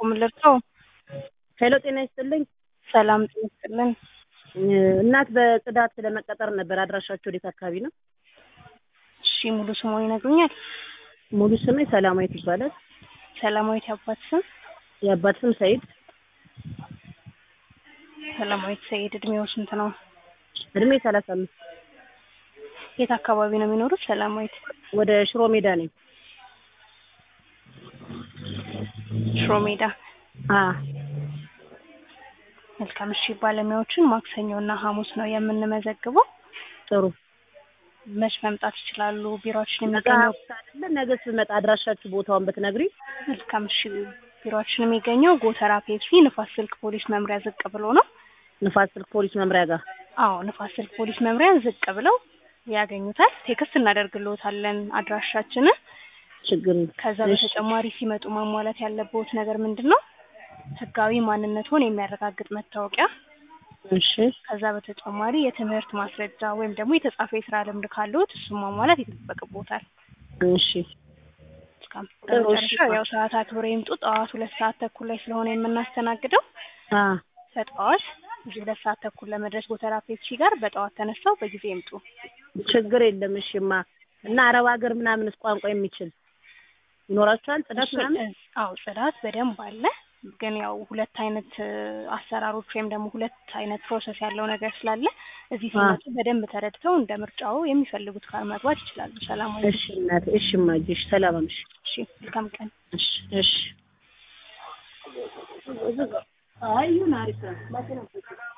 ምን ልርዳው? ሄሎ ጤና ይስጥልኝ። ሰላም ጤና ይስጥልን። እናት በጽዳት ለመቀጠር ነበር። አድራሻቸው ወዴት አካባቢ ነው? እሺ ሙሉ ስሙን ይነግሩኛል? ሙሉ ስሜ ሰላማዊት ይባላል። ሰላማዊት የአባት ስም? የአባት ስም ሰይድ። ሰላማዊት ሰይድ እድሜው ስንት ነው? እድሜ ሰላሳ አምስት የት አካባቢ ነው የሚኖሩት? ሰላማዊት ወደ ሽሮ ሜዳ ነኝ። ሽሮ ሜዳ። አ መልካም እሺ። ባለሙያዎችን ማክሰኞ እና ሐሙስ ነው የምንመዘግበው። ጥሩ መች መምጣት ይችላሉ? ቢሮአችን ነገ የሚገኘው ሐሙስ አይደለ? ነገ ስመጣ አድራሻችሁ ቦታውን ብትነግሪ። መልካም እሺ። ቢሮአችን የሚገኘው ጎተራ ፔፕሲ ንፋስ ስልክ ፖሊስ መምሪያ ዝቅ ብሎ ነው። ንፋስ ስልክ ፖሊስ መምሪያ ጋር አዎ ንፋስ ስልክ ፖሊስ መምሪያ ዝቅ ብለው ያገኙታል። ቴክስት እናደርግልዎታለን አድራሻችንን። ችግር የለም። ከዛ እሺ፣ በተጨማሪ ሲመጡ ማሟላት ያለብዎት ነገር ምንድን ነው? ህጋዊ ማንነትዎን የሚያረጋግጥ መታወቂያ፣ እሺ፣ ከዛ በተጨማሪ የትምህርት ማስረጃ ወይም ደግሞ የተጻፈ የስራ ልምድ ካለዎት እሱን ማሟላት ይጠበቅብዎታል። እሺ፣ እስካም ጥሩ፣ በመጨረሻ እሺ። ያው ሰዓት አክብረው ይምጡ። ጠዋት ሁለት ሰዓት ተኩል ላይ ስለሆነ የምናስተናግደው አ በጠዋት እዚህ ሁለት ሰዓት ተኩል ለመድረስ ጎተራ ፔፕሲ ጋር በጠዋት ተነስተው በጊዜ ይምጡ። ችግር የለም። እሺማ እና አረብ ሀገር ምናምንስ ቋንቋ የሚችል ይኖራችኋል? ጽዳት እሱን ምናምን እዝ- አዎ ጽዳት በደንብ አለ። ግን ያው ሁለት አይነት እ፣ አሰራሮች ወይም ደግሞ ሁለት አይነት ፕሮሰስ ያለው ነገር ስላለ እዚህ ሲመጡ በደንብ ተረድተው እንደ ምርጫው የሚፈልጉት ጋር መግባት ይችላሉ። ሰላማዊ እሺ እናቴ፣ እሺ እማዬ፣ እሺ ሰላም ነሽ? እሺ፣ መልካም ቀን። እሺ፣ እሺ። አይ ይሁን አሪፍ ነው።